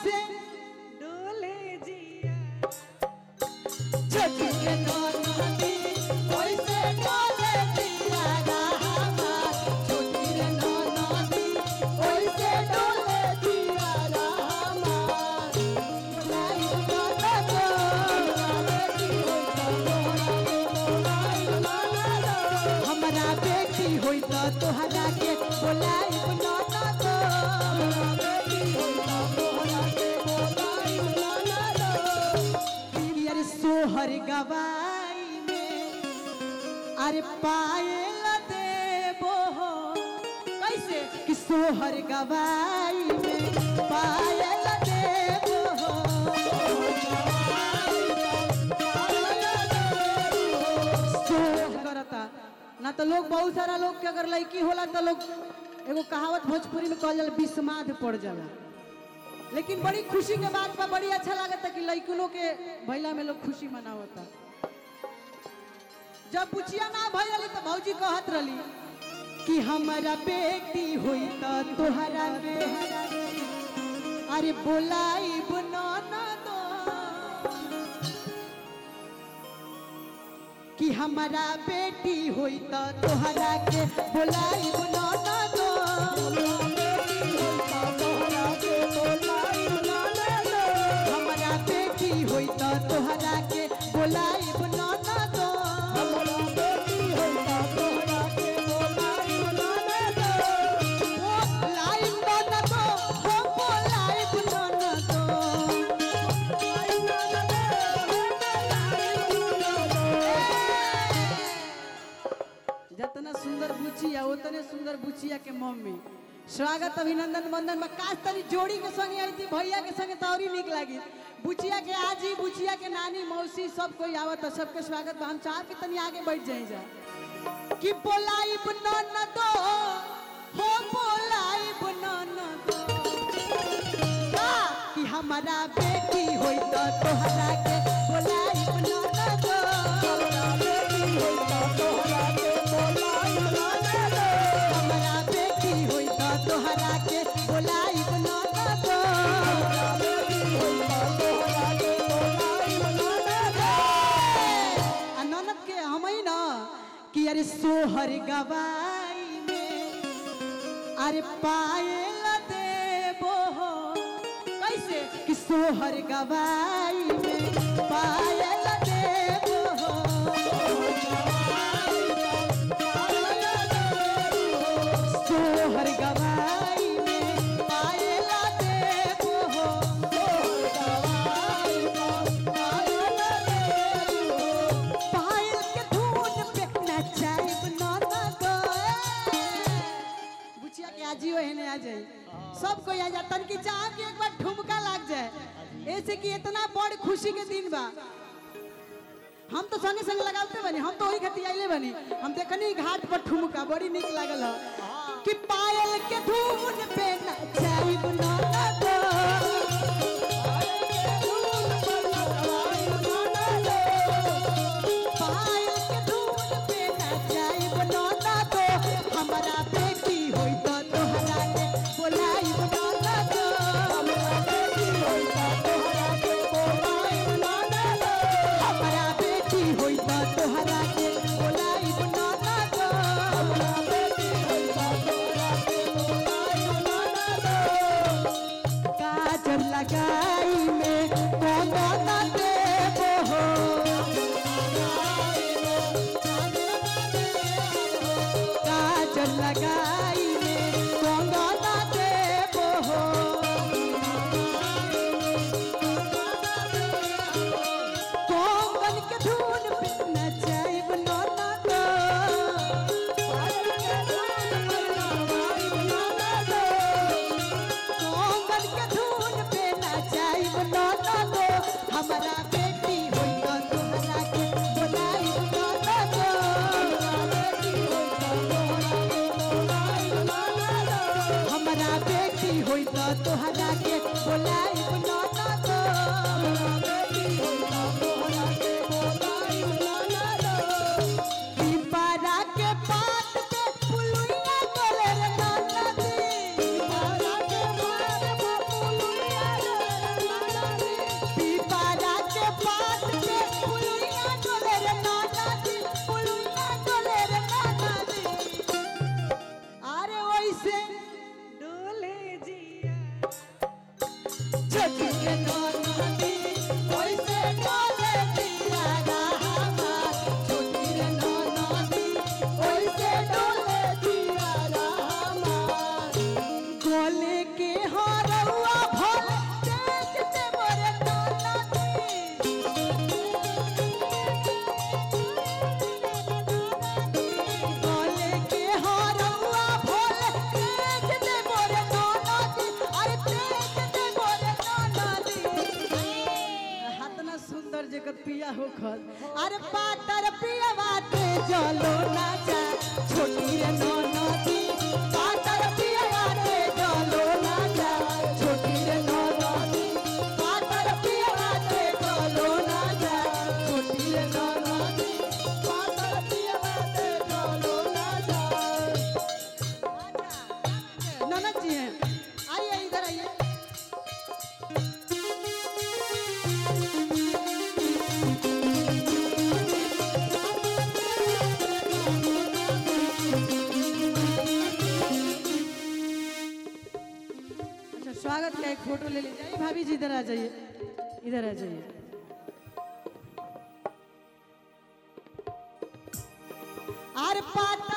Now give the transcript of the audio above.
कैसे डोले जिया छोटी के नदी कैसे डोले जिया रामा छोटी रे नदी कैसे डोले जिया रामा लाई गाता को हमरा बेटी होई त तोहरा के बोलाई बनाना तो अरे सोहर गवाई में अरे पायल देबो हो कैसे कि सोहर गवाई में पायल देबो हो सोह करता ना तो लोग बहुत सारा लोग के अगर लड़की होला तो लोग एगो कहावत भोजपुरी में कहल जाला बिस्माद पड़ जाला लेकिन बड़ी खुशी के बात बा बड़ी अच्छा लागता कि लड़कियों के भैला में लोग खुशी मनावता जब पुछिया ना भैली तो भौजी कहत रही कि हमारा बेटी हुई तो तोहरा बेहरा अरे बोलाई बनाना दो कि हमारा बेटी हुई तो तोहरा के बोलाई बनाना दो हमारा बेटी हुई तो तोहरा के बोलाई बनाना दो बोलाई बनाना दो हो बोलाई बनाना दो जितना सुंदर बुचिया उतने सुंदर बुचिया के मम्मी स्वागत अभिनंदन वंदन में काश तनी जोड़ी के संगे आई थी भैया के संगे तो और ही निक लगी बुचिया के आजी बुचिया के नानी मौसी सब कोई आवत है सबके स्वागत बा। हम चाह के तनी आगे बैठ जाए जा कि बोलाई बनन दो हो बोलाई बनन दो का कि हमारा बेटी होई तो तोहरा के बोलाई बनन दो हमारा बेटी होई तो तोहरा के बोलाई बनन दो आ ननद के हम ही ना कि अरे सोहर गवाई में अरे पायल देबो हो कैसे कि सोहर गवाई में पायल देबो हो सोहर गवाई में पायल देबो हो पायल के धुन पे नचाइब नाना गो बुचिया के आजियो हेने आ जाई सब कोई आ जा तनकी चाह कि एक बार ठुमका लाग जाए ऐसे कि इतना बड़ खुशी के दिन बा हम तो संगे संगे लगाते बनी हम तो वही खती आइले बनी हम देखनी घाट पर ठुमका बड़ी निक लागल ह कि पायल के धुन पे नचाइब नाना गो पायल के धुन पे नचाइब नाना गो हमारा बेटी होई तो तोहरा के बोलाइब नाना गो हमारा बेटी होई तो तोहरा के बोलाइब नाना गो काजल लगाई में कौन ना देबो हो काजल लगाई में कौन ना देबो हो कोंगन के धुन पे नचाइब नाना गो कोंगन के धुन पे नचाइब नाना गो हमारा बेटी होई तो तोहरा के बोलाइब नाना गो हमारा बेटी होई तो तोहरा के बोलाइब नाना गो पिपरा के पात पे पुलुइया डोले रे नाना दी पिपरा के पात पे पुलुइया डोले बिया हो खल अरे पातर पिया बाटे चलो ना जा छोटी रे नो नदी पातर पिया बाटे चलो ना जा छोटी रे नो नदी पातर पिया बाटे चलो ना जा छोटी रे नो नदी पातर पिया बाटे चलो ना जा ननद जी हैं आइए इधर आइए अच्छा स्वागत का एक फोटो ले लीजिए आइए भाभी जी इधर आ जाइए इधर आ जाइए आर पात